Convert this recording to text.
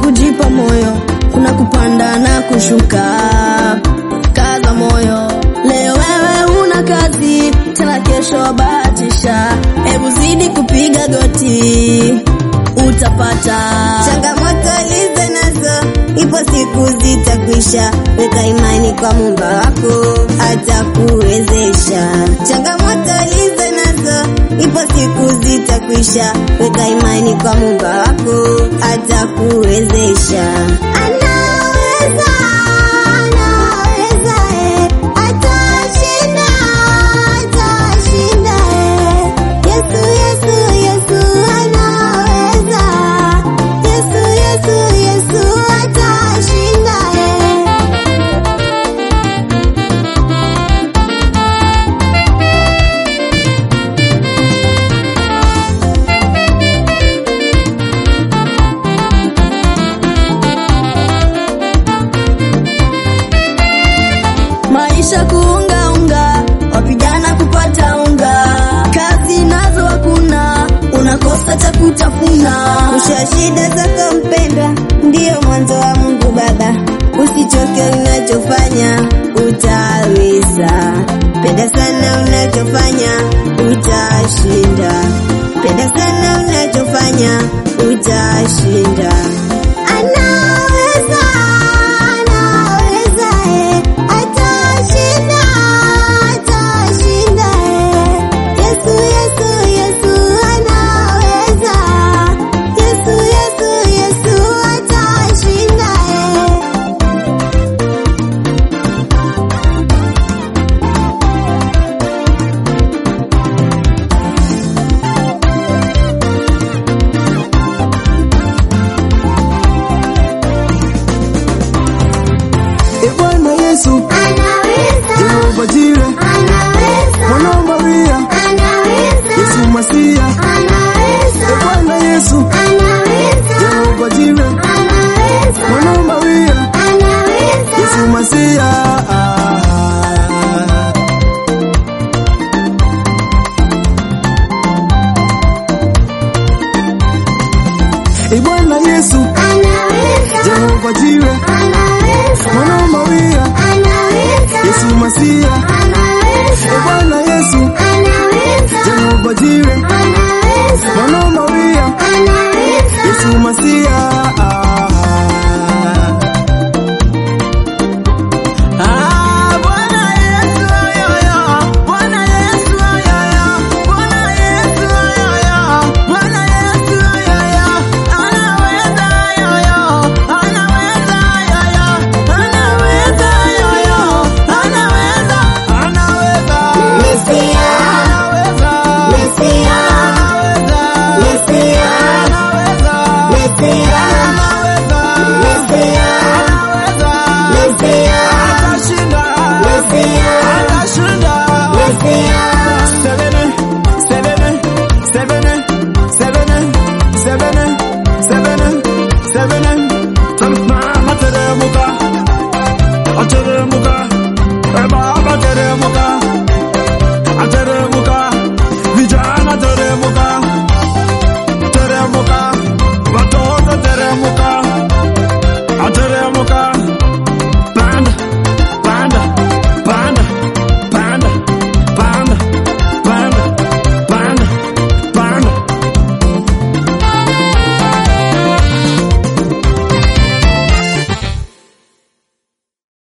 kujipa moyo, kuna kupanda na kushuka. Kaza moyo, leo wewe una kazi, tena kesho bahatisha. Hebu zidi kupiga goti, utapata Changamoto lizo nazo, ipo siku zitakwisha. Weka imani kwa Muumba wako, atakuwezesha. Changamoto lizo nazo, ipo siku zitakwisha. Weka imani kwa Muumba wako, atakuwezesha. Anaweza, anaweza, eh, atashinda, atashinda, eh. Yesu, Yesu, Yesu anaweza. Yesu, Yesu, Yesu atashinda, eh. maisha kuungaunga, wapigana kupata unga, kazi nazo hakuna, unakosa cha kutafuna. Mwisho wa shida zako mpendwa, ndiyo mwanzo wa Mungu Baba. Usichoke unachofanya, utaweza. Penda sana unachofanya, utashinda. Penda sana unachofanya, utashinda.